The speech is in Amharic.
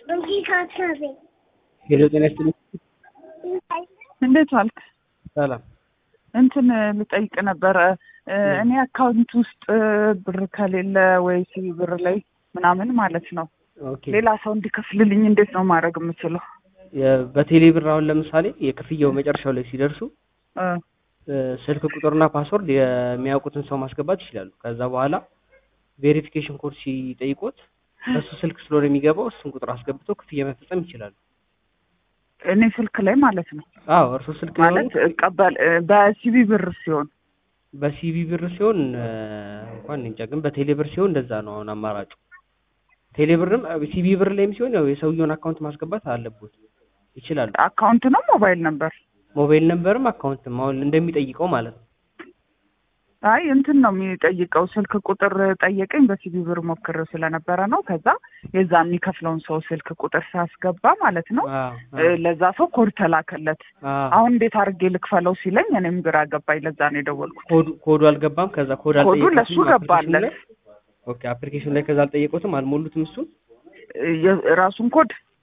ሄሎ ጤና ይስጥልኝ። እንዴት ዋልክ? ሰላም። እንትን ልጠይቅ ነበረ እኔ አካውንት ውስጥ ብር ከሌለ ወይ ሲቢ ብር ላይ ምናምን ማለት ነው ኦኬ ሌላ ሰው እንዲከፍልልኝ እንዴት ነው ማድረግ የምችለው? የ- በቴሌ ብር አሁን ለምሳሌ የክፍያው መጨረሻው ላይ ሲደርሱ እ እ፣ ስልክ ቁጥርና ፓስወርድ የሚያውቁትን ሰው ማስገባት ይችላሉ። ከዛ በኋላ ቬሪፊኬሽን ኮድ ሲጠይቁት እሱ ስልክ ስለሆነ የሚገባው እሱን ቁጥር አስገብተው ክፍያ መፈጸም ይችላሉ። እኔ ስልክ ላይ ማለት ነው አዎ እርሱ ስልክ ማለት እቀበል እ፣ በሲቢ ብር ሲሆን በሲቢ ብር ሲሆን እ፣ እንኳን እኔ እንጃ፣ ግን በቴሌ ብር ሲሆን እንደዛ ነው አሁን አማራጩ። ቴሌ ብርም ሲቢ ብር ላይም ሲሆን ያው የሰውየውን አካውንት ማስገባት አለቦት ይችላሉ። አካውንት ነው ሞባይል ነበር? ሞባይል ነምበርም አካውንትም አሁን እንደሚጠይቀው ማለት ነው። አይ እንትን ነው የሚጠይቀው ስልክ ቁጥር ጠየቀኝ። በሲቢ ብር ሞክሬው ስለነበረ ነው። ከዛ የዛ የሚከፍለውን ሰው ስልክ ቁጥር ሳስገባ ማለት ነው አዎ እ፣ ለዛ ሰው ኮድ ተላከለት። አዎ አሁን እንዴት አድርጌ ልክፈለው ሲለኝ እኔም ግራ ገባኝ። ለዛ ነው የደወልኩት። ኮዱ ኮዱ አልገባም። ከዛ ኮድ ኮዱ አልጠየቁትም ለሱ አፕሊኬሽኑ ገባለት ላይ። ኦኬ አፕሊኬሽን ላይ ከዛ አልጠየቁትም፣ አልሞሉትም እሱን። እ፣ የራሱን ኮድ